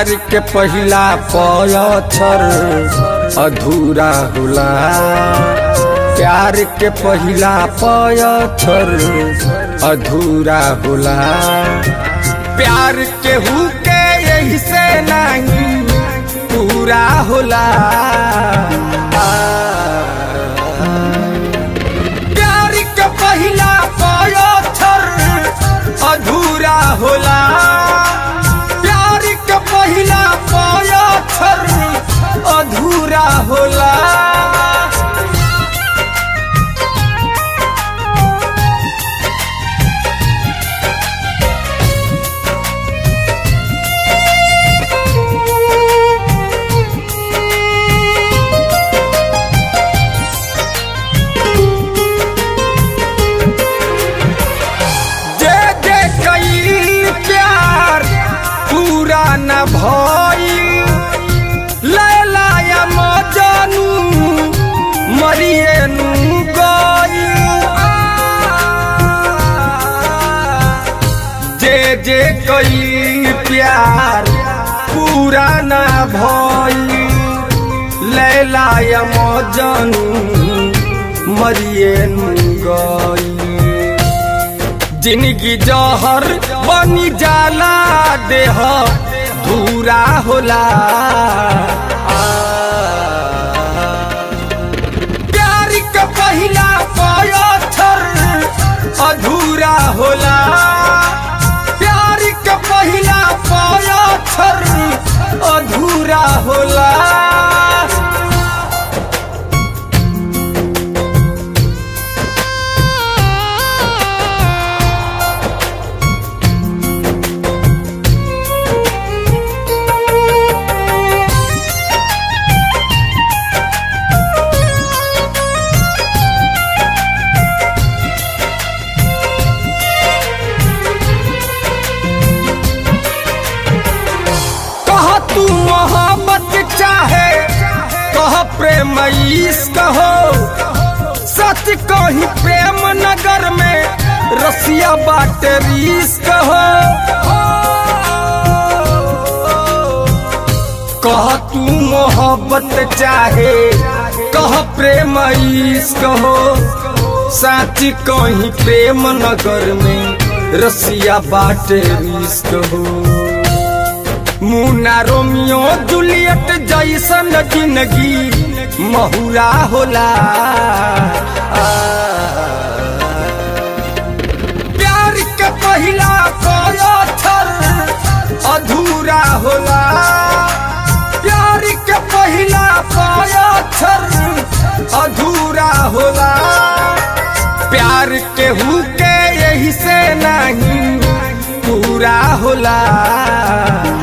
प्यार के पहिला पयछर अधूरा होला प्यार के पहिला पयछर अधूरा होला प्यार के हु के यही से नहीं पूरा होला प्यार के पहिला पयछर अधूरा होला प्यार के पहिला पयछर अधूरा होला जे जे कईल प्यार पूरा न भइल लैला या मजनू मरिए नु गइल जे जे कईल प्यार पूरा न भइल लैला या मजनू मरिए नु गइल जिंदगी जहर बनी जाला देह धूरा होला प्यार के पहिला पयछर अधूरा होला प्यार के पहिला पयछर अधूरा होला कह तू मोहब्बत चाहे कह प्रेम इश्क हो सच कही प्रेम नगर में रसिया बाटे रिश्क हो कह तू मोहब्बत चाहे कह प्रेम इश्क हो सच कही प्रेम नगर में रसिया बाटे रिश्क हो मुना रोमियो जूलियट जैसन जिंदगी महुरा होला प्यार के पहिला पयछर अधूरा होला प्यार के पहिला पयछर अधूरा होला प्यार के हु के यही से नहीं पूरा होला